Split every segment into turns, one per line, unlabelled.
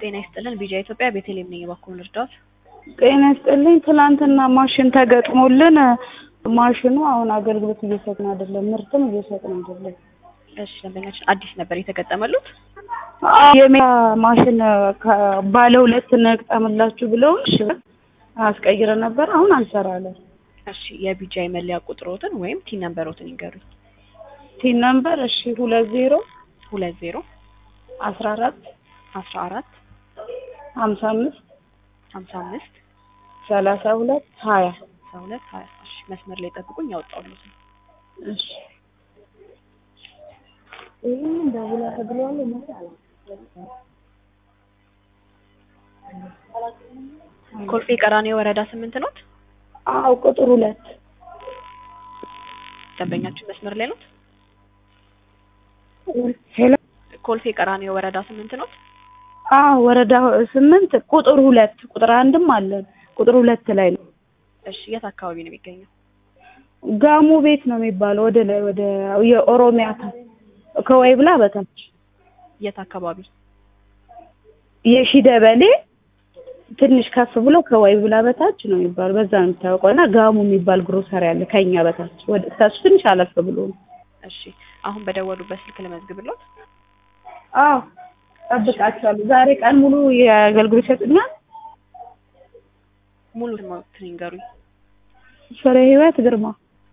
ጤና ይስጥልን ቢጃ ኢትዮጵያ ቤተልሔም ነኝ። እባክዎን ልርዳዎት?
ጤና ይስጥልኝ። ትናንትና ማሽን ተገጥሞልን ማሽኑ አሁን አገልግሎት እየሰጥን አይደለም፣ ምርትም እየሰጥን አይደለም።
እሺ ደንበኛችን አዲስ ነበር የተገጠመሉት?
የሜታ ማሽን ከ- ባለ ሁለት እንግጠምላችሁ ብለው እሺ አስቀይረን ነበር። አሁን አልሰራለን።
እሺ የቢጃ መለያ ቁጥሮትን ወይም ቲን ነምበሮትን ይንገሩኝ።
ቲን ነምበር እሺ ሁለት ዜሮ
ሁለት ዜሮ
አስራ አራት
አስራ አራት
ሀምሳ አምስት
ሀምሳ አምስት
ሰላሳ ሁለት ሀያ
አስራ ሁለት ሀያ እሺ መስመር ላይ ጠብቁኝ ያወጣሁልዎት ነው።
እሺ ይህንን ደውላ ተብለዋል መሰለኝ።
ኮልፌ ቀራኒዮ ወረዳ ስምንት ኖት?
አዎ ቁጥር ሁለት
ደንበኛችን መስመር ላይ ኖት?
ሄሎ
ኮልፌ ቀራኒዮ ወረዳ ስምንት ኖት?
አዎ ወረዳ ስምንት ቁጥር ሁለት ቁጥር አንድም አለን ቁጥር ሁለት ላይ ነው።
እሺ የት አካባቢ ነው የሚገኘው?
ጋሞ ቤት ነው የሚባለው ወደ ላይ ወደ የኦሮሚያ ታ- ከወይ ብላ በታች
የት አካባቢ?
የሺ ደበሌ ትንሽ ከፍ ብሎ ከወይ ብላ በታች ነው የሚባለው በዛ ነው የሚታወቀው እና ጋሞ የሚባል ግሮሰሪ አለ ከኛ በታች ወደ ከሱ ትንሽ አለፍ ብሎ ነው።
እሺ አሁን በደወሉበት ስልክ ልመዝግብልዎት?
አዎ ጠብቃቸዋለሁ። ዛሬ ቀን ሙሉ የአገልግሎት ይሰጡኛል።
ሙሉ ስሞትን ይንገሩኝ።
ፍሬ ህይወት ግርማ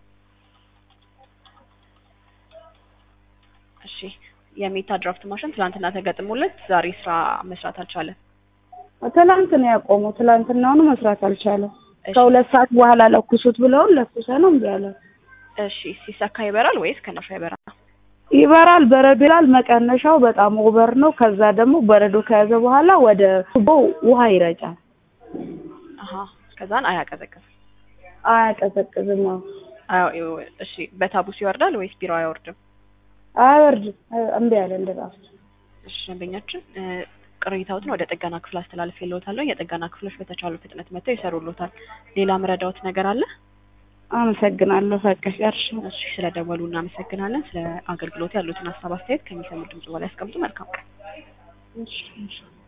እሺ የሜታ ድራፍት ማሽን ትናንትና ተገጥሞለት ዛሬ ስራ መስራት አልቻለም።
ትላንት ነው ያቆመው። ትላንትናውኑ መስራት አልቻለም።
እሺ
ከሁለት ሰዓት በኋላ ለኩሱት ብለውን ለኩሰ ነው እምቢ አለ።
እሺ ሲሰካ ይበራል ወይስ ከነፋ ይበራል?
ይበራል፣ በረዶ ይላል። መቀነሻው በጣም ኦቨር ነው። ከዛ ደግሞ በረዶ ከያዘ በኋላ ወደ ቱቦ ውሃ ይረጫል።
አሀ ከዛን አያቀዘቅዝም።
አያቀዘቅዝም። አዎ
አዎ እሺ በታቡስ ይወርዳል ወይስ ቢሮ አይወርድም?
አያወርድም። እምቢ አለ እንደራሱ።
እሺ ደንበኛችን እ፣ ቅሬታዎትን ወደ ጥገና ክፍል አስተላልፌልዎታለሁ። የጥገና ክፍሎች በተቻሉ ፍጥነት መጥተው ይሰሩልዎታል። ሌላ ምረዳዎት ነገር አለ?
አመሰግናለሁ። በቃ ጨርሻ
እሺ ስለደወሉ እናመሰግናለን። ስለ አገልግሎት ያሉትን ሀሳብ አስተያየት ከሚሰሙ ድምጽ በላይ ያስቀምጡ። መልካም ቀን።
እሺ እሺ